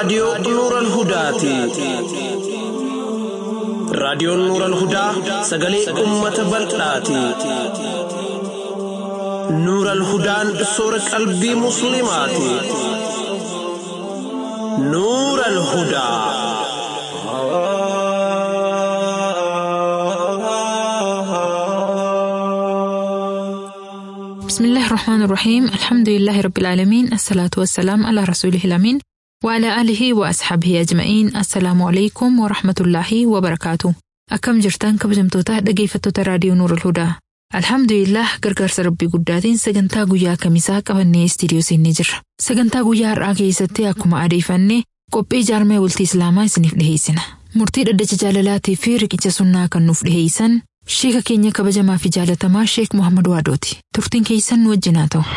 raadiyoo Nuural Hudaati. Raadiyoon Nuural Hudaa sagalee uummata bal'aati. Nuural Hudaan soora qalbii Musliimaati. Nuural Hudaa. بسم الله الرحمن الرحيم الحمد لله رب العالمين الصلاة والسلام على رسوله الأمين وعلى آله وأصحابه أجمعين السلام عليكم ورحمة الله وبركاته أكم جرتان كبجمتوتا dhaggeeffattoota raadiyoo Nuur Hudaa Alhamdulillah gargaarsa rabbii guddaatiin sagantaa guyyaa kamisaa qabannee istiidiyoo siinii jirra. Sagantaa guyyaa har'aa keessatti akkuma adeeffannee qophii jaarmee bultii Islaamaa isiniif dhiheessina. Murtii dhaddacha jaalalaatii fi riqicha sunnaa kan nuuf dhiheessan Sheeka keenya kabajamaa fi jaalatamaa Sheek Muhammad Waadooti. Turtiin keessan nu wajjin haa ta'u.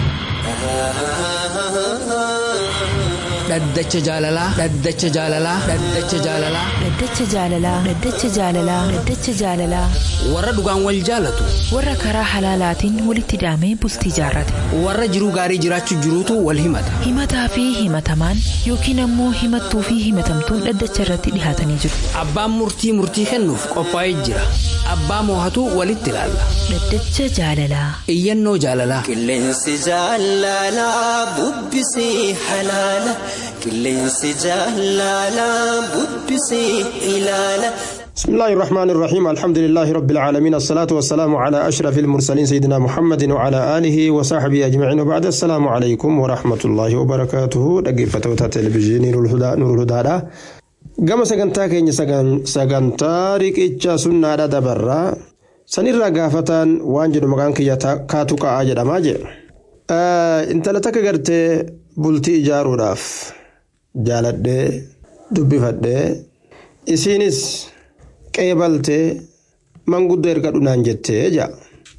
Dhaddacha jaalalaa. Dhaddacha jaalalaa. Dhaddacha jaalalaa. Dhaddacha jaalalaa. Dhaddacha jaalalaa. Dhaddacha jaalalaa. Warra dhugaan wal jaalatu. Warra karaa halaalaatiin walitti hidhamee bultii jaarrate. Warra jiruu gaarii jiraachuu jiruutu wal himata. Himataa fi himatamaan yookiin ammoo himattuu fi himatamtuun dhaddacha irratti dhihaatanii jiru. Abbaan murtii murtii kennuuf qophaa'ee jira. Abbaa moohatu walitti ilaalla. Dhaddacha jaalalaa. Iyyannoo jaalalaa. Qilleensi jaalalaa bubbisii halaala. Qilleensi jaalalaa bubbisii ilaala. بسم الله الرحمن الرحيم الحمد لله رب العالمين الصلاة والسلام على أشرف المرسلين سيدنا محمد وعلى آله وصحبه أجمعين وبعد السلام عليكم ورحمة الله وبركاته دقيقة تلفزيون نور الهدى نور الهدى gama sagantaa keenya sagantaa riqichaa sunnaadha dabarraa sanirraa gaafataan waan jedhu maqaan kiyya kaatu ka'aa jedhamaa jedha intala takka gartee bultii ijaaruudhaaf jaaladhee dubbifadhee isiinis qeebaltee manguddoo erga dhunaan jettee jaa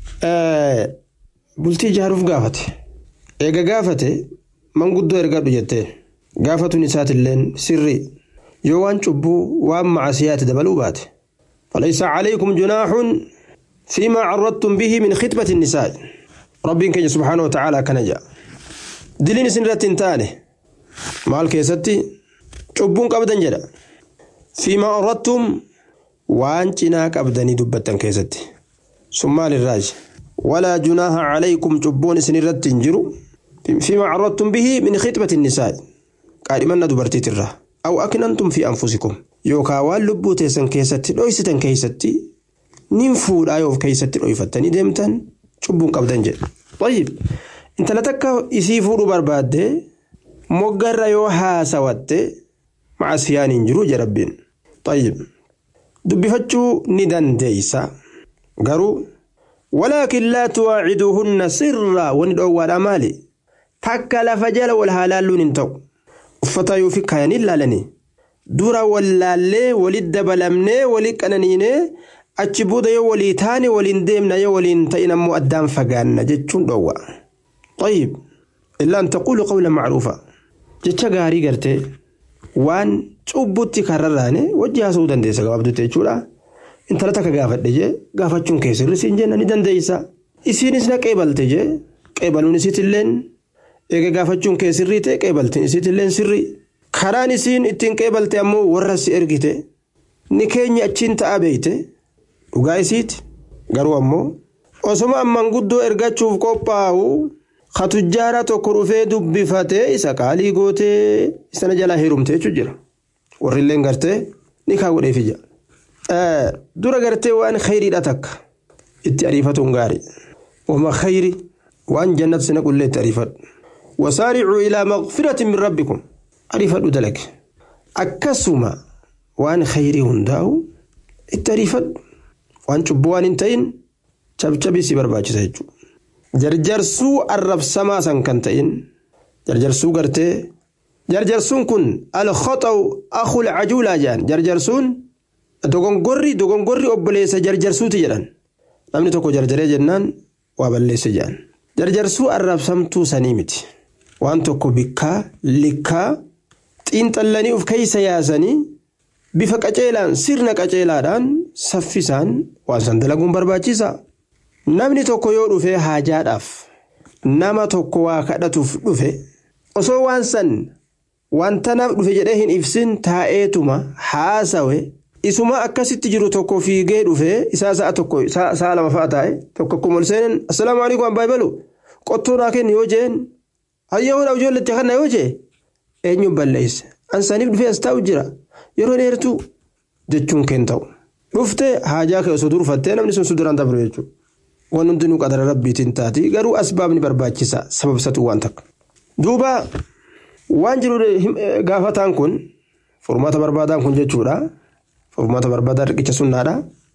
bultii ijaaruuf gaafate eega gaafate manguddoo ergadhu jettee gaafatuun isaatilleen sirrii yoo waan cubbuu waan macasiyaati dabaluu baate فليس عليكم جناح فيما عرضتم به من خطبة النساء ربي كي سبحانه وتعالى كان جاء دلين سنرة تاني مال كيستي عبون قبدا جدا فيما عرضتم وان جناك أبدني دبتا كيستي ثم للراج ولا جناح عليكم عبون سنرة تنجروا فيما عرضتم به من خطبة النساء قال من دبرتي تره أو أكننتم في أنفسكم yookaan waan lubbuu teessan keessatti dhoysitan keessatti nin fuudhaa yoo keessatti dhoyfattanii deemtan cubbuun qabdan jedhe. Tayyib intala takka isii fuudhuu barbaadde moggarra yoo haasawatte macasiyaan hin jiru jedha rabbiin. Tayyib dubbifachuu ni dandeeysa garuu walaakin laa tuwaaciduuhunna sirraa wani dhoowwaadha maali takka lafa jala wal haalaalluun hin ta'u uffata yoo fi kaayanii laalanii. dura wallaallee walit dabalamnee walit qananiinee achi booda yoo walii taane waliin deemna yoo waliin ta'in ammoo addaan fagaanna jechuun dhoowwa. طيب إلا أن تقول قولا معروفا jecha gaarii gartee waan cubbutti karrarraane wajji haasa'uu dandeessa gabaabdutti jechuudha. Intala takka gaafadhe jee gaafachuun kee sirri siin jenna ni dandeessa. Isiinis na qeebalte jee qeebaluun isiitilleen eega gaafachuun kee sirrii ta'e qeebaltiin isiitilleen sirrii. karaan isiin ittiin qeebalte ammoo warra si ergite ni keenya achiin ta'a beeyte dhugaa isiiti garuu ammoo osoma amman guddoo ergachuuf qophaa'u katujjaara tokko dhufee dubbifatee isa qaalii gootee isana jalaa heerumte jechuu jira warrilleen gartee ni kaa godheefi jira dura gartee waan khayriidha takka itti ariifatuun gaarii wama khayri waan jannat sina qullee itti ariifadhu wasaaricuu ilaa maqfiratin min rabbikum ariifadhu dalage akkasuma waan khayrii hundaa'u itti ariifadhu waan cubbuu waan hin ta'in cabcabii si barbaachisa jechuudha. Jarjarsuu arrabsamaa san kan ta'in jarjarsuu gartee jarjarsuun kun alkhoxaw akul cajuulaa jedhan jarjarsuun dogongorri dogongorri obboleessa jarjarsuuti jedhan namni tokko jarjaree jennaan waa balleesse jedhan jarjarsuu arrabsamtuu sanii miti waan tokko bikkaa likkaa xiinxallanii of keeysa yaasanii bifa qaceelaan sirna qaceelaadhaan saffisaan waan san dalaguun barbaachisa. Namni tokko yoo dhufe haajaadhaaf nama tokko waa kadhatuuf dhufe osoo waan san wanta naaf dhufe jedhee hin ibsin taa'eetuma haasawe isuma akkasitti jiru tokko fiigee dhufe isaa sa'a tokko sa'a lama fa'a taa'e tokko akkuma ol seenan assalaamu alaikum abbaa ibalu qottoo naa kenni yoo jeen hayya hodha ijoolletti kana yoo jee eenyuun balleeyse ansaniif dhufee as taa'u jira yeroo dheertuu jechuun keen ta'u dhufte haajaa kee osoo durfattee namni sun suduraan dabru jechuudha waan hundinuu qadara rabbiitiin taati garuu asbaabni barbaachisa sababsatu waan takka duuba waan jiru gaafataan kun furmaata barbaadaan kun jechuudha furmaata barbaadaa riqicha sunnaadha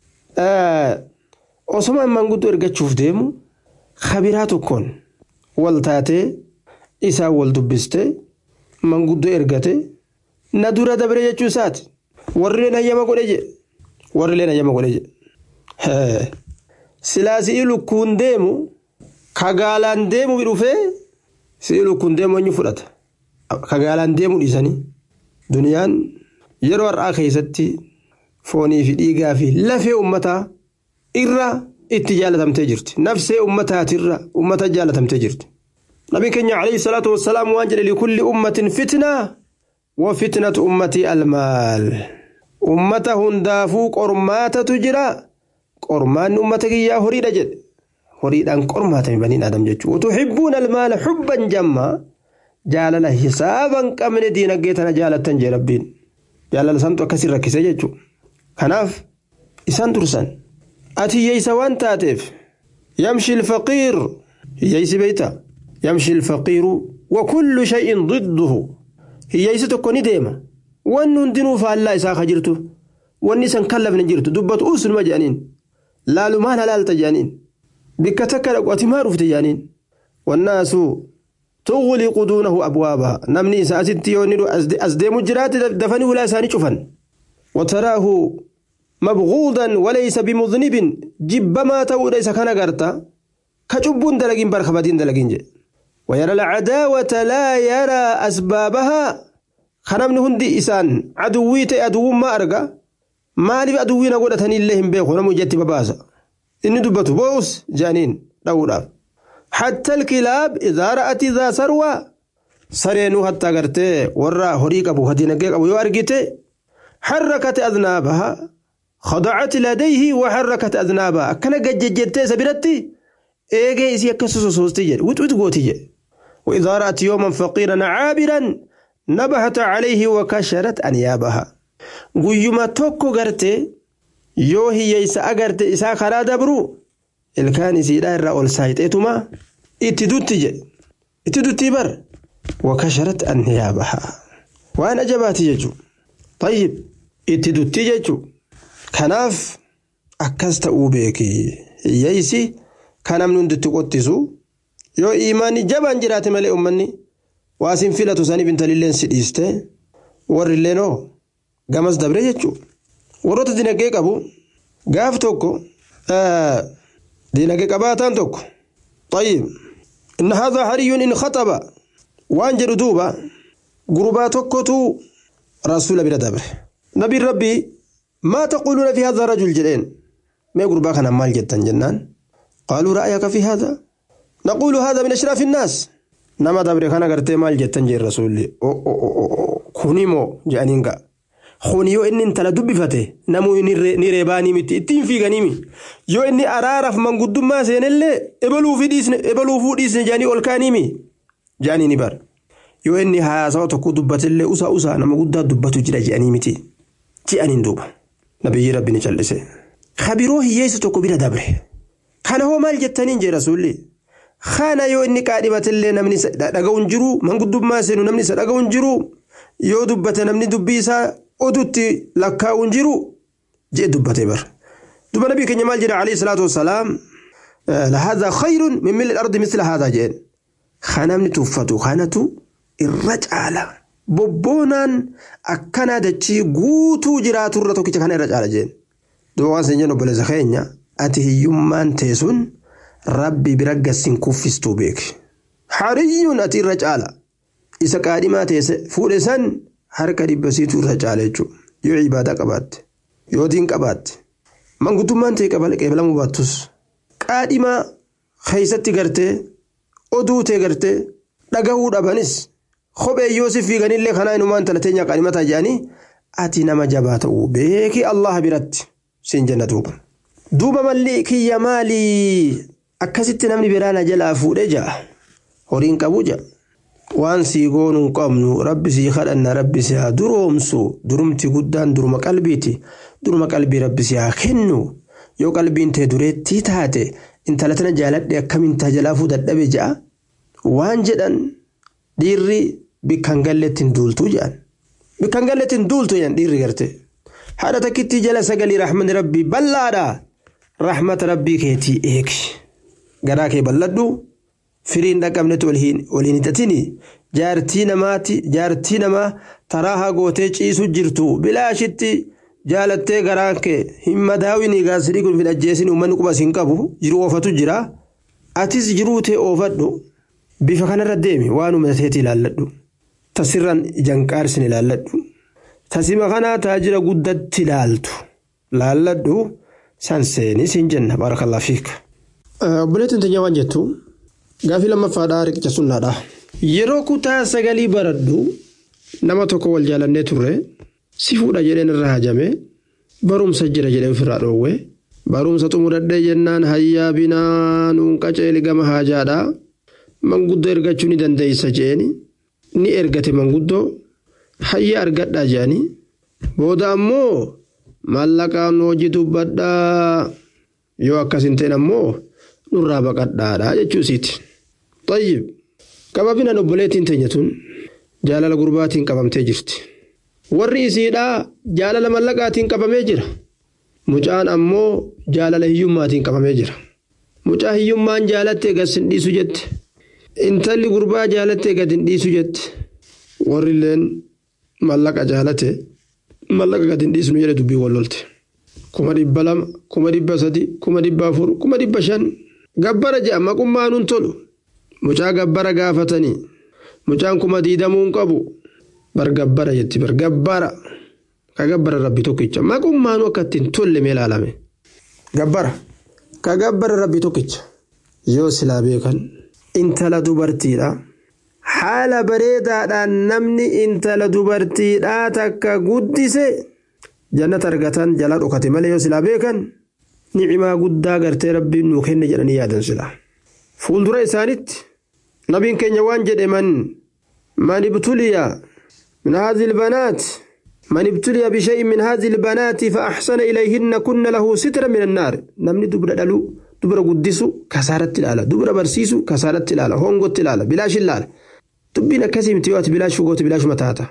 osoma manguddoo ergachuuf deemu kabiraa tokkoon wal taatee isaa wal dubbiste manguddoo ergate na dura dabre jechuu isaati warrileen hayyama godhe je warrileen hayyama godhe je silaa si'i lukkuun deemu kagaalaan deemu dhufee si'i lukkuun deemu eenyu fudhata kagaalaan deemu dhiisanii duniyaan yeroo har'aa keessatti foonii fi dhiigaa fi lafee ummataa irra itti jaalatamtee jirti nafsee ummataatirra ummata jaalatamtee jirti nabi keenya alayhi salaatu wassalaam waan jedhe likulli ummatin fitnaa wa fitnatu ummatii almaal ummata hundaafuu qormaatatu jira qormaanni ummata kiyyaa horiidha jedhe horiidhaan qormaatame baniin adam jechuudha utuhibbuun almaala xubban jammaa jaalala hisaaban qabne diinagdee tana jaalattan jee rabbiin jaalala santu akkasii rakkise jechuudha kanaaf isaan dursan ati hiyyeessa waan taateef yamshi ilfaqiir hiyyeessi beeyta yamshi ilfaqiiru wa kullu shay'in ضده hiyyeessi tokko ni deema wanni hundinuu faallaa isaa ka jirtu wanni isan kallafne jirtu dubbatu usunuma jedhaniin laalumaan halaalta jedhaniin bikka takka dhaqu ati maa dhufte jedhaniin wannaasu تغلق دونه أبوابها نمني سأتي يوني أزديم جرات دفني ولا ساني شوفن وتراه مبغوضا وليس بمذنب جب ما تو ليس كان غرتا كجبون دلقين برخبتين دلقين جي ويرى العداوة لا يرى أسبابها خنمن هندي إسان عدويت عدو ما أرقى مالي عدوين أقول تني اللهم بيخو نمو جتي بباسا إني دبتو بوس جانين داولا حتى الكلاب إذا رأت ذا سروى سرينو حتى قرتي ورا هريك أبو هدينك أبو يوارقتي حركت أذنابها خضعت لديه وحركت أذنابها أكنا قد ججرتي سبرتي إيجي إسي أكسسو سوستي جد وت وت قوتي جد وإذا رأت يوما فقيرا عابرا نبهت عليه وكشرت أنيابها قيما توكو قرتي yoo hiyyeessa agarte isaa karaa dabru ilkaan isiidhaa irraa ol saayixeetuma itti dutti jedhe itti duttii bar wakasharat anniyaabaha waan ajabaati jechuu tayyib itti duttii jechuu kanaaf akkas ta'uu beeki hiyyeessi kan namni hunditti qottisu yoo imaanni jabaan jiraate malee ummanni waa sin filatu saniif intalilleen si dhiiste warrilleen oo gamas dabre jechuu warroota dinagdee qabu gaaf tokko dinagdee qabaataan tokko طيب إن هذا حري إن خطب وأنجر دوبا قربا تكتو رسول بلا دبر نبي ربي ما تقولون في هذا الرجل جلين ما قربا كان مال جدا جنان قالوا رأيك في هذا نقول هذا من أشراف الناس نما دبر كان قرتي مال جدا جي الرسول أو أو أو كونيمو جانينغا Kuni yoo inni intala dubbifate namuu ni reebaanii miti ittiin fiiganiimi yoo inni araaraaf manguddummaa seenellee ebaluufuu dhiisne ebaluufuu dhiisne jaanii ol kaaniimi jaanii ni bara yoo inni haasawa tokko dubbatellee usaa usaa nama guddaa dubbatu jira je'anii miti je'aniin duuba nabiyyi rabbi ni cal'ise. Kabiroo hiyyeessu tokko bira dabre kana hoo maal jettaniin jee rasuulli kana yoo inni qaadhibatellee namni dhaga'uun jiru manguddummaa seenu namni isa dhaga'uun jiru yoo dubbate namni dubbii isaa odutti lakkaa'uun jiru jee dubbate bar duba nabii keenya maal jedha alayhi salaatu wassalaam lahaadaa khayrun min milli ardi misla haadaa jeen kanamni tuffatu kanatu irra caala bobboonaan akkanaa dachii guutuu jiraaturra tokkicha kana irra caala jeen duba waan sen jennu obboleessa keenya ati hiyyummaan teessun rabbi bira gassin kuffistuu beeki hariyyuun ati irra caala isa qaadhimaa teesse fuudhe san harka dhibba siitu irra caala jechuudha yoo ibaadaa qabaatte yoo diin qabaatte manguddummaan ta'e qeebalamuu baattus qaadhimaa keessatti gartee oduu ta'e gartee dhagahuu dhabanis kophee yoo si fiiganillee kanaa inumaan tana teenya qanimataa jedhanii ati nama jabaa ta'uu beeki Allah biratti siin jenna duuba. Duuba malli kiyya maalii akkasitti namni biraa na jalaa fuudhee ja'a horiin qabu ja'a. Waan sii goonu hin qabnu rabbi sii kadhanna rabbi sii haa duroomsu durumti guddaan duruma qalbiiti duruma qalbii rabbi sii haa kennu yoo qalbiin tee dureettii taate intala tana jaaladhe akkamiin tajalafuu dadhabe ja'a waan jedhan dhiirri bikkan galleetti hin duultuu jedhan bikkan galleetti hin duultu jedhan dhiirri garte haadha takkitti jala sagalii rahmanni rabbii bal'aadha rahmata rabbii keetii eegi garaa kee bal'adhu firiin dhaqabnetti waliin hidhatini jaartii namaati jaartii namaa taraa gootee ciisu jirtu bilaashitti jaalattee garaan kee hin madaawini gaasirii kun hin ajjeesin uummanni qubas hin qabu jiru oofatu jira atis jiruu tee oofadhu bifa kanarra deemi waan uumateeti ilaalladhu tasirran janqaarsin ilaalladhu tasima kanaa taajira guddatti ilaaltu laalladhu san seenis hin jenna baarakallaa fiik. obboleettiin teenya waan jettu gaafii lammaffaadhaa riqicha sunnaadha. Yeroo kutaa sagalii baradhu nama tokko wal jaalannee turre si fuudha jedheen irra hajame barumsa jira jedhee ofirraa dhoowwe barumsa xumuradhee jennaan hayyaa binaa nuun qaceeli gama haajaadha manguddoo ergachuu ni dandeessa jeeni ni ergate manguddoo hayyaa argadhaa jeani booda ammoo maallaqaan hojii dubbadhaa yoo akkas hin ta'in ammoo nurraa baqadhaadha jechuusiiti. Tayyib qababinaan obboleettiin teenya tun jaalala gurbaatiin qabamtee jirti. Warri isiidhaa jaalala mallaqaatiin qabamee jira. Mucaan ammoo jaalala hiyyummaatiin qabamee jira. Mucaa hiyyummaan jaalattee gad hin dhiisu jette. Intalli gurbaa jaalattee gad hin dhiisu jette. Warri illeen mallaqa jaalate mallaqa gad hin dhiisnu jedhe dubbii wallolte. Kuma dhibba lama, kuma dhibba sadi, kuma dhibba afur, kuma dhibba shan. Gabbara je'a maqummaa nun tolu. Mucaa gabbara gaafatanii. Mucaan kuma diidamuu hin qabu. Bar gabbara jetti bar gabbara. Ka gabbara rabbi tokkicha. Maqummaanuu akka ittiin tolle mee ilaalame. Gabbara. Ka gabbara rabbi tokkicha. Yoo silaa beekan. Intala dubartiidha. Haala bareedaadhaan namni intala dubartiidhaa takka guddise jannata argatan jala dhokate malee yoo silaa beekan. Nicimaa guddaa gartee rabbiin nuu kenne jedhanii yaadan silaa. Fuuldura isaanitti nabiin keenya waan jedhe man man ibtuliya min haadhi ilbanaat man ibtuliya bishay'in min haadhi ilbanaati fa axsana ilayhinna kunna lahu sitra min annaar namni dubra dhalu dubra guddisu kasaaratti ilaala dubra barsiisu kasaaratti ilaala hongotti ilaala bilaash ilaala dubbiin akkasii miti yoo ati bilaash fugooti bilaash mataata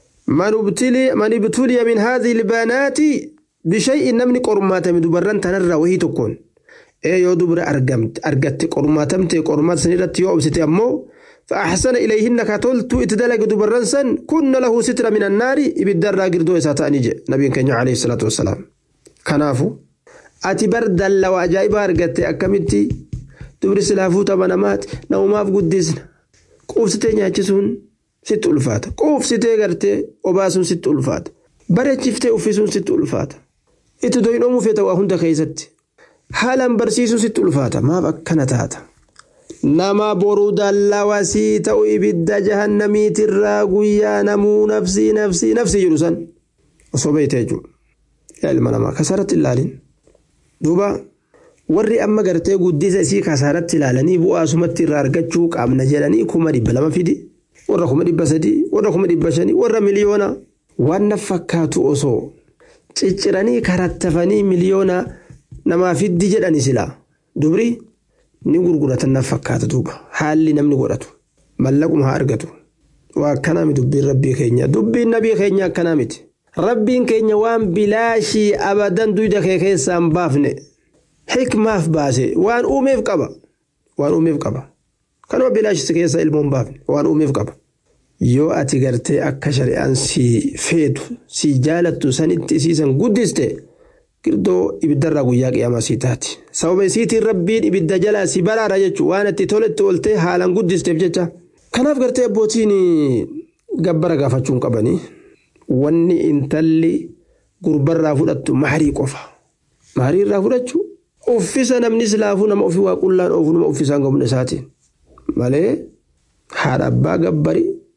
man ibtuliya min haadhi ilbanaati bishay'in namni qormaatame dubarran tanarraa wahii tokkoon ee yoo dubra argatte qormaatamte qormaata sanirratti yoo obsite ammoo فأحسن إليهن كتلت إتدلق دبرن سن كن له ستر من النار إبدار راقر دو إساتا نيجي نبي كنيا عليه الصلاة والسلام كنافو أتي برد لو أجايب أرقت أكمتي دبر سلافو تمنامات نوماف قدسنا قوفتي نياتشسون ست ألفات قوفتي غرتي وباسون ست ألفات بريتشفتي أفسون ست ألفات إتدوين أمو في تواهن كيستي haalaan barsiisuu sitti ulfaata maaf akkana taata nama boruu dallawasii ta'u ibidda jahannamiitirraa guyyaa namuu nafsii nafsii nafsii jedhu san osoo beeyte jechuudha yaa ilma namaa kasaaratti ilaalin duuba warri amma gartee guddisa isii kasaaratti ilaalanii bu'aa sumatti irraa argachuu qaamna jedhanii kuma dhibba lama fidi warra kuma dhibba sadii warra kuma dhibba shanii warra miliyoona waan na fakkaatu osoo cicciranii karattafanii miliyoona. namaa fiddi jedhani silaa dubri ni gurguratan na fakkaata duuba haalli namni godhatu mallaquma haa argatu waa akkanaa miti dubbiin rabbii keenya dubbiin nabii keenya akkanaa miti rabbiin keenya waan bilaashii abadan duyda kee keessaa hin baafne hikmaaf baase waan uumeef qaba waan uumeef qaba kanuma bilaashii keessaa ilmoo hin baafne waan uumeef qaba yoo ati gartee akka shari'aan si feetu si jaalattu sanitti isiisan guddiste. girdoo ibiddarraa guyyaa qiyaamaa sii taati sababa isiitiin rabbiin ibidda jalaa si baraara jechuun waan itti toletti ooltee haalaan guddisteef jecha kanaaf gartee abbootiin gabbara gaafachuun qabanii wanni intalli gurbarraa fudhattu maarii qofa maarii irraa fudhachuu uffisa namni silaafuu nama ofii waa qullaan oofu nama uffisaan gomna isaatiin malee haadha abbaa gabbari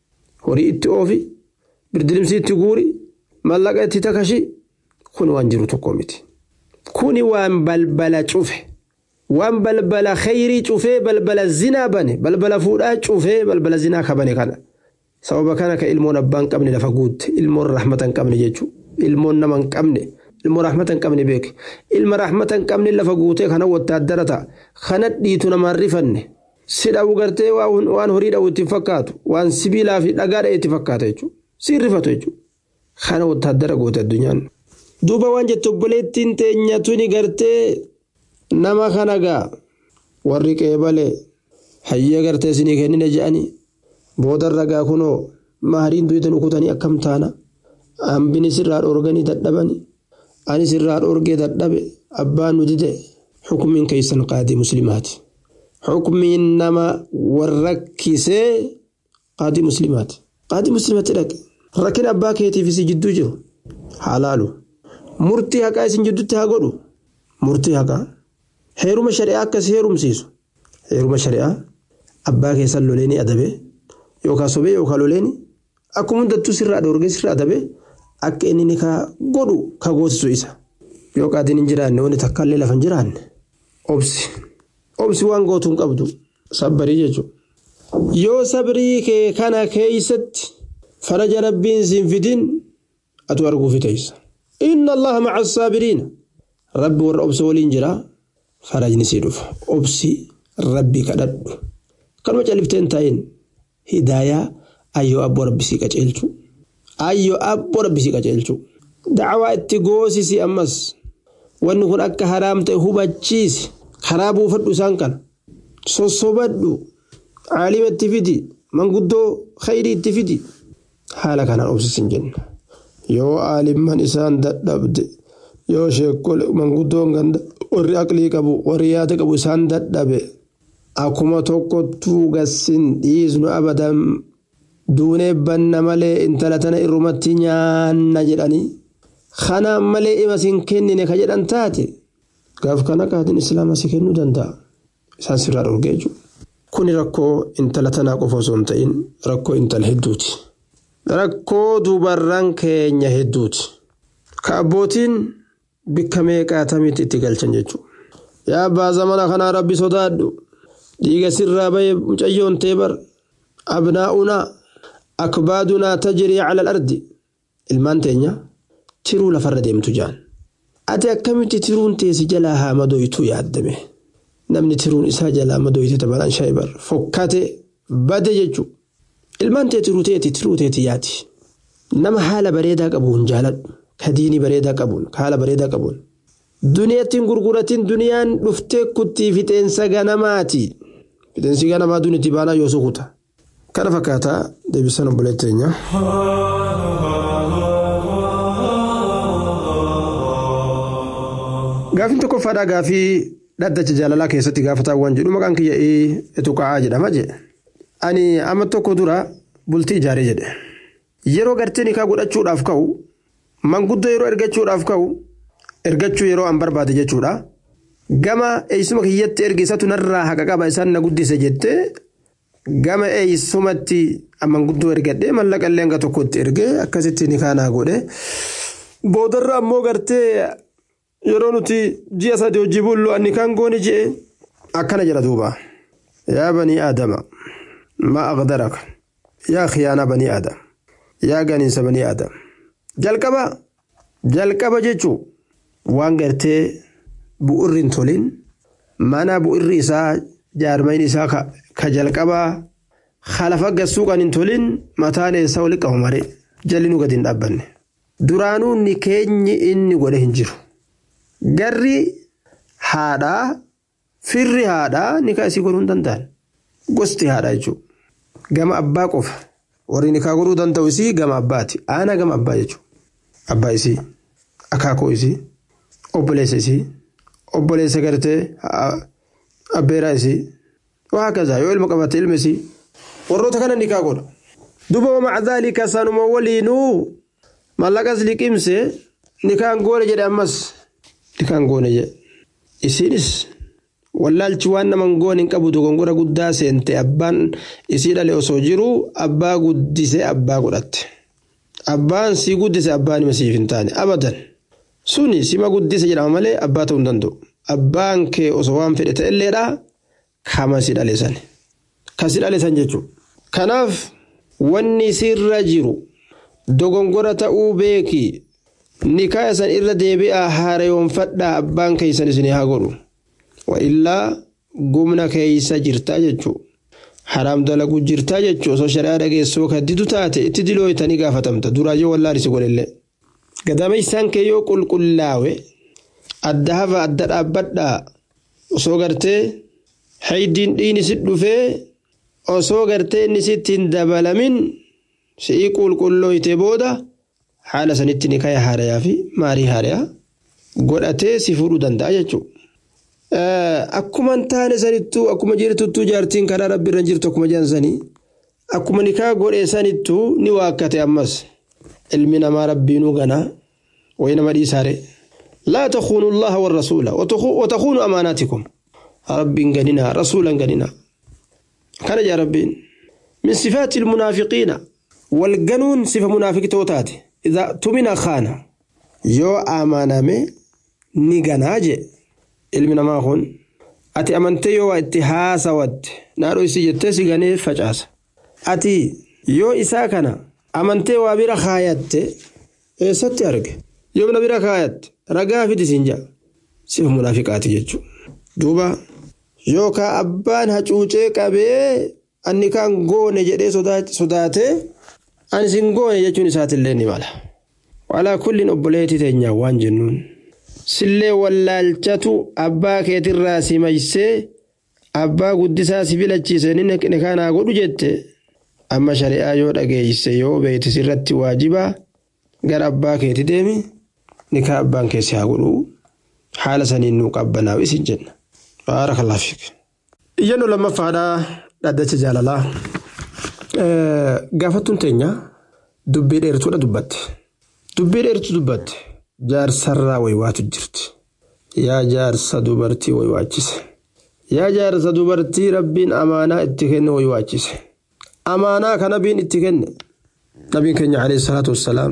horii itti oofi birdilimsi itti guuri mallaqa itti takashi kun waan jiru tokko miti kuni waan balbala cufe waan balbala khayrii cufee balbala zinaa bane balbala fuudhaa cufee balbala zinaa kabane kana sababa kana ka ilmoon abbaan qabne lafa guutte ilmoon rahmata hin qabne jechuudha ilmoon nama hin qabne ilmoo rahmata hin qabne beeke ilma rahmata hin qabne lafa guutee kana wottaaddara ta'a kana dhiitu namaan rifanne si dhawu gartee waan horii dhawu itti fakkaatu waan sibiilaa fi dhagaa dha'e itti fakkaata jechuudha si rifatu jechuudha kana wottaaddara goote addunyaan. duuba waan jettu obboleettiin teenyatu ni gartee nama kana gaa warri qeebalee hayyee gartee isinii kennine je'anii boodarra gaa kunoo mahariin duytan ukutanii akkam taana hambini sirraa dhoorganii dadhabanii ani sirraa dhoorgee dadhabe abbaan nu dide xukumiin keeysan qaadii muslimaati xukumiin nama warrakkisee qaadii muslimaati qaadii muslimaatti dhaqe rakkin abbaa keetiif isi jidduu jiru haalaalu murtii haqaa isin jidduutti haa godhu murtii haqaa heeruma shari'aa akkas heerumsiisu heeruma shari'aa abbaa keessan loleeni adabe yookaan sobee yookaan loleeni akkuma hundattuu sirraa dhoorgee sirraa adabe akka inni ni ka godhu ka goosisu isa yoo qaadiin hin jiraanne wanti takka illee lafa hin jiraanne obsi obsi waan gootu hin qabdu sabbarii jechuudha yoo sabrii kee kana keeysatti faraja rabbiin siin fidin atu arguufi teessa. إن الله مع الصابرين ربي ور أبس ولين جرا فرجني سيدوف أبسي ربي كدد كلمة جلفتين تاين هداية أيو أبو ربي سيكا جيلتو أيو أبو ربي سيكا جيلتو دعوة اتقوسي سي أمس ونكون أكا حرام تهوبا جيس خرابو فدو سانكن صصوبدو عالم التفيدي من قدو خيري التفيدي حالك أنا أبسي سنجن yoo aalimman isaan dadhabde yoo sheekol manguddoon ganda warri aqlii qabu warri yaada qabu isaan dadhabe akkuma tokkottuu gassin dhiisnu abadan duunee banna malee intala tana irrumatti nyaanna jedhanii kana malee ima sin kennine ka jedhan taate gaaf kana qaadin islaama si kennuu danda'a isaan sirraa dhorgee jiru. Kuni rakkoo intala tanaa qofa osoo hin ta'in rakkoo intala hedduuti. rakkoo dubarran keenya hedduuti ka abbootiin bikka meeqaatamitti itti galchan jechuudha yaa abbaa zamana kanaa rabbi sodaadhu dhiiga sirraa bahe mucayyoon teebar abnaa'unaa akbaadunaa tajrii cala alardi ilmaan teenya tiruu lafarra deemtu jaan ati akkamitti tiruun teessi jalaa haa madoytuu yaaddame namni tiruun isaa jalaa madoyte tabalaan shaayibar fokkate bade jechuudha ilmaan tee tiruu teeti tiruu teeti yaati nama haala bareedaa qabuun jaaladhu ka diinii bareedaa qabuun ka haala bareedaa qabuun duniyaattiin gurguratiin duniyaan dhuftee kuttii fixeensa ganamaati fixeensi ganamaa duniitti baanaa yoo sukuta kana fakkaataa deebisan obboleetteenya. Gaafiin tokkoffaadhaa gaafii dhaddacha jaalalaa keessatti gaafataawwan jedhu maqaan kiyya etuqa'aa jedhama jedhe. ani amma tokko dura bultii ijaaree jedhe yeroo gartee nikaa godhachuudhaaf ka'u manguddoo yeroo ergachuudhaaf ka'u ergachuu yeroo an barbaade jechuudha gama eeysuma kiyyatti erge isatu narraa haqa qaba isaan na guddise jette gama eeysumatti manguddoo ergadhe mallaqa illee hanga tokkotti erge akkasitti nikaa naa godhe boodarra ammoo gartee yeroo nuti ji'a sadii hojii bullu ani kan goone je'e akkana jedha duuba yaa banii aadama ما أقدرك يا خيانة بني آدم يا غنيس بني آدم جلقبا جلقبا جيشو وان غرتي بؤرين تولين مانا بؤر إسا جارمين إسا كجلقبا خلفا قسوقا نتولين متان إسا ولك عمري جلنو قدين أبني duraanuu ni keenyi inni godhe hin jiru garri haadhaa firri haadhaa ni kaasii godhuu hin danda'an gosti haadhaa jechuudha gama abbaa qofa warri nikaa godhuu danda'u isii gama abbaati aanaa gama abbaa jechuudha abbaa isii akaakoo isii obboleessa isii obboleessa gartee abbeeraa isii waa akkasii yoo ilma qabatte ilma isii warroota kana nikaa godha duba wama dhaalika sanuma waliinuu mallaqas liqimse nikaan goone jedhe ammas nikaan goone jedhe isiinis wallaalchi waan naman goon hin qabu dogongora guddaa seente abbaan isii dhale osoo jiru abbaa guddise abbaa godhatte abbaan sii guddise abbaan hima siif hin taane abadan suni sima guddise jedhama malee abbaa ta'uu hin danda'u abbaan kee osoo waan fedhe ta'elleedha kama si dhale san ka si dhale san jechuudha kanaaf wanni sirra jiru dogongora ta'uu beeki nikaa san irra deebi'aa haareyoonfadhaa abbaan keeysan isin haa godhu wa'illaa gumna keeysa jirtaa jechuu haraam dalaguu jirtaa jechuu osoo shari'aa dhageessoo kaddidu taate itti dilooytanii gaafatamta duraayyoo wallaalisi godhellee gadameessaan kee yoo qulqullaawe adda hafa adda dhaabbadhaa osoo gartee haydiin dhiini sit dhufee osoo gartee inni sitti hin dabalamin si'ii qulqullooyte booda haala sanitti ni kaya haarayaa fi maarii haarayaa godhatee si fuudhuu danda'a jechuudha. Akkuma hin taane sanittuu akkuma jirtuttuu jaartiin karaa rabbi irra jirtu akkuma jiran sanii akkuma nikaa godhee sanittuu ni waakkate ammas ilmi namaa rabbiinuu ganaa wayi nama dhiisaare. لا تخونوا الله والرسول وتخونوا أماناتكم رب قننا رسولا قننا كان يا ربي من صفات المنافقين والقانون صفة منافق توتات إذا تمنى خانة يو أمانة مي نيغاناجي ilmi namaa kun ati amantee yoo itti haasawatte naadhoo isii jettee si ganee facaasa ati yoo isaa kana amantee waa bira kaayatte eessatti arge yoo na bira kaayatte ragaa fidi siin jaa sifa munaafiqaati jechuudha duuba yookaan abbaan hacuucee qabee anni kaan goone jedhee sodaatee ani sin goone jechuun isaatillee ni mala walaa kulliin obboleetii teenyaa waan jennuun. sillee wallaalchatu abbaa keetirraa si maysee abbaa guddisaa si filachiise inni nikaa godhu jette amma shari'aa yoo dhageeyse yoo beeyte sirratti waajibaa gara abbaa keeti deemi nikaa abbaan keessi haa godhu haala saniin nuu qabbanaa'u isin jenna baarakallah fiik iyyannoo lammaffaadhaa dhaddacha jaalalaa gaafattuun teenya dubbii dheertuudha dubbatte dubbii dheertu dubbatte jaarsarraa waywaatu jirti yaa jaarsa dubartii waywaachise yaa jaarsa dubartii rabbiin amaanaa itti kenne waywaachise amaanaa ka nabiin itti kenne nabiin keenya alayhi salaatu wassalaam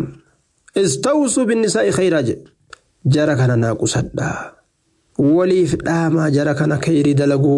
istawsuu binnisaa'i khayraa jedhe jara kana naaqusadhaa waliif dhaamaa jara kana kayrii dalaguu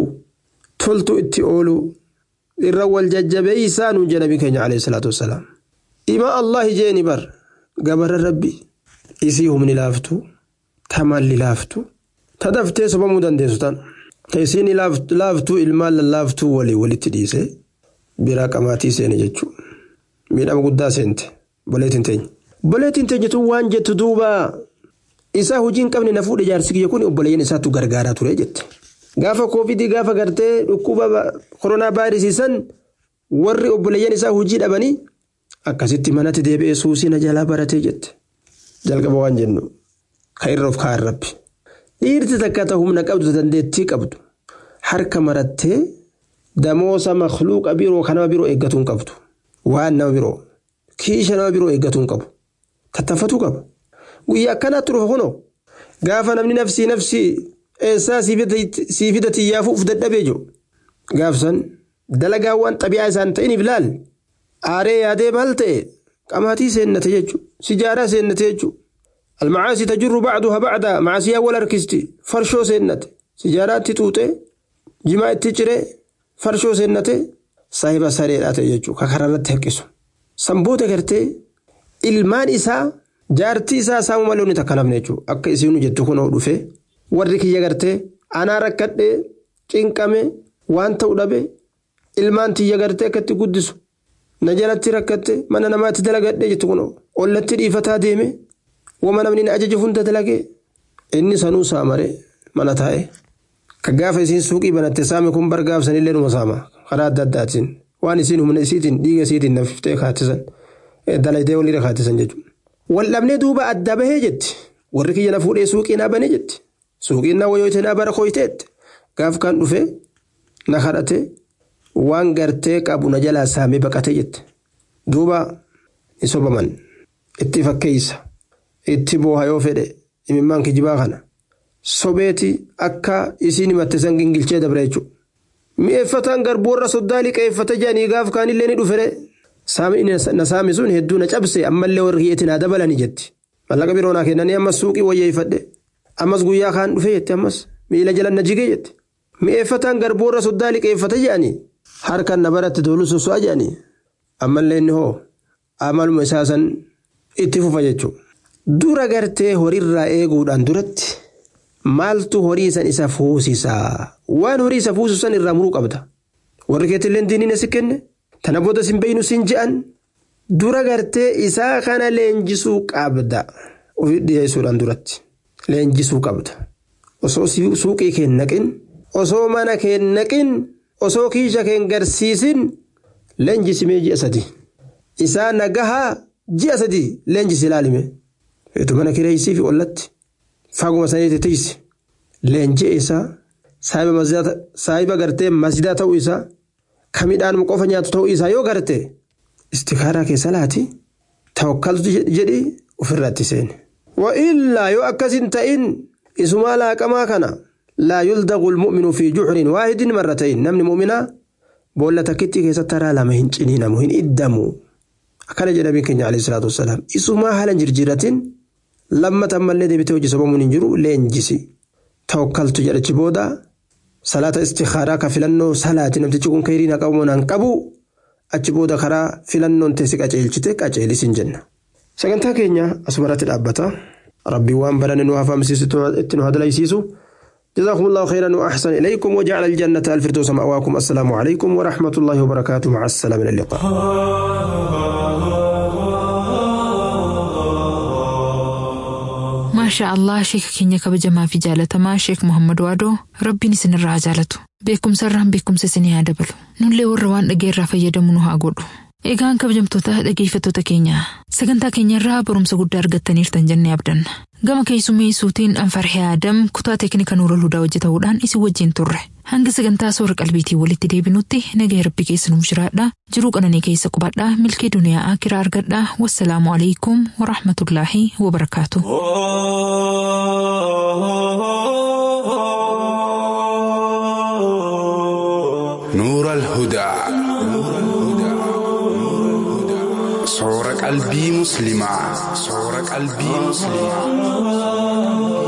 toltu itti oolu irra wal jajjabeeysaa nuun jedhe nabiin keenya alayhi salaatu wassalaam ima allahi jeeni bar gabarra rabbii isii humni laaftu ta malli laaftu ta daftee sobamuu dandeessu tan ta isiin laaftuu ilmaan lallaaftuu walii walitti dhiise biraa qamaatii seene jechuu miidhama guddaa seente boleetiin teenya. boleetiin teenya tun waan jettu duuba isaa hojii hin qabne na fuudhe jaarsi kiyya kun obboleeyyan isaatu gargaaraa ture jette. Gaafa koovidii gaafa gartee dhukkuba koronaa vaayirasiisan warri obboleeyyan isaa hojii dhabanii akkasitti manatti deebi'ee suusii na jalaa baratee jette. jalqaba waan jennu ka irra of kaa'an rabbi dhiirti takka ta humna qabdu dandeettii qabdu harka marattee damoosa makluuqa biroo ka nama biroo eeggatuun qabdu waan nama biroo kiisha nama biroo eeggatuun qabu tattafatuu qaba guyyaa akkanaatti dhufa kunoo gaafa namni nafsii nafsii eessaa siifida xiyyaafuu uf dadhabee jiru gaafsan dalagaawwan xabi'aa isaan ta'iniif laal aaree yaadee maal ta'e qamaatii seennate jechuudha. sijaaraa seennate jechuudha. Almacaasii tajirru bacduha bacda macaasiyaa wal harkisti farshoo seennate sijaaraatti xuuxee jimaa itti ciree farshoo seennate saahiba sareedhaa ta'e jechuudha ka karaarratti harkisu. Sanboota gartee ilmaan isaa jaartii isaa saamu malee inni takka nafne jechuudha akka isiinu jettu kunoo dhufe warri kiyya gartee anaa rakkadhee cinqame waan ta'u dhabe ilmaan tiyya gartee akkatti guddisu. na jalatti rakkatte mana namaatti dalagadhe jettu kun ollatti dhiifataa deeme wama namni na ajaje hunda dalagee inni sanuu saamare mana taa'e ka gaafa isiin suuqii banatte saame kun bargaafsanillee numa saama karaa adda addaatiin waan isiin humna isiitiin dhiiga isiitiin nafiftee kaattisan dalaytee walirra kaattisan jechuudha. Wal dhabnee duuba adda bahee jetti warri kiyya na fuudhee suuqii naa banee jetti suuqiin naa wayootee naa bara kooyteetti gaaf kan dhufe na kadhatee waan gartee qabu na jalaa saamee baqatee jette duuba ni sobaman itti fakkeeysa itti booha yoo fedhe imimmaan kijibaa kana sobeeti akka isiin himatte san gingilchee dabre jechuudha. Mi'eeffataan garboorra soddaa liqeeffata jedhanii gaaf kaanillee ni dhufere. Na saami sun hedduu na cabse ammallee warri hiyyeetti naa dabalanii jetti. Mallaqa biroo naa kennanii ammas suuqii wayyeeffadhe. Ammas guyyaa kaan dhufe jetti ammas miila jala na jige jetti. Mi'eeffataan garboorra soddaa liqeeffata jedhanii harkaan na baratti tolu soso'a jedhanii. Ammallee inni hoo amaluma isaa san itti fufa jechuudha. Dura gartee horiirraa eeguudhaan duratti maaltu horii san isa fuusisaa waan horii isa fuusisu san irraa muruu qabda. Warri keetillee diiniin asi kenne tana booda sin beeynu sin je'an dura gartee isaa kana leenjisuu qabda. Ofi dhiyeessuudhaan duratti leenjisuu qabda. Osoo suuqii keen naqin osoo mana keen naqin osoo kiisha keen garsiisin leenjisimee ji'a sadi. Isaa nagahaa ji'a sadi leenjisi ilaalime. Hedduu mana kireessii fi ollatti faguma saniitti tiisi. Leenjii isaa saahiba gartee masjidaa ta'uu isaa kan midhaan qofa nyaatu ta'uu isaa yoo garte istikaaraa keessa laati tawakkaltu jedhi ofirratti seene. Wa'illaa yoo akkasin ta'in isumaa laaqamaa kana laa yuldaqu lmu'minu fi juxrin waahidin marratayn namni mu'minaa boolla takkitti keessatti taraa lama hin ciniinamu hin iddamu. Akkana jedhamee keenya alayhi salaatu wassalaam isumaa haala jirjiratin lammata ammallee deebitee hojii sobamuun hin jiru leenjisi. Tawakkaltu jedhachi booda salaata istikaaraa ka filannoo salaati namtichi kun kayrii na qabu naan qabu achi booda karaa filannoon teessi qaceelchite qaceelis hin jenna. Sagantaa keenya asumarratti dhaabbata. Rabbiin waan barane nu hafamsiisu itti nu hadalaysiisu. جزاكم الله خيرا وأحسن إليكم وجعل الجنة الفردوس مأواكم السلام عليكم ورحمة الله وبركاته مع السلامة إلى اللقاء maashaa allah sheeka keenya kabajamaa fi jaalatamaa sheek muhammad waadoo rabbiin isinirraa haa jaalatu beekumsarraan beekumsa isinii haa dabalu nullee warra waan dhageerraa fayyadamu nu haa godhu eegaan kabajamtoota dhageeffattoota keenya sagantaa keenyarraa barumsa guddaa argattaniirtan jennee abdanna gama keessummeessuutiin anfarhee aadam kutaa teeknika nuura hudaa hojjetamuudhaan isin wajjin turre hanga sagantaa soora qalbiitiin walitti deebinutti nagaa rabbi keessa nuuf jiraadha jiruu qananii keessa qubadhaa milkee duniyaa akiraa argadhaa wassalaamu alaikum warahmatullaahi wabarakaatu. نور الهدى صور قلبي مسلمة صور قلبي مسلمة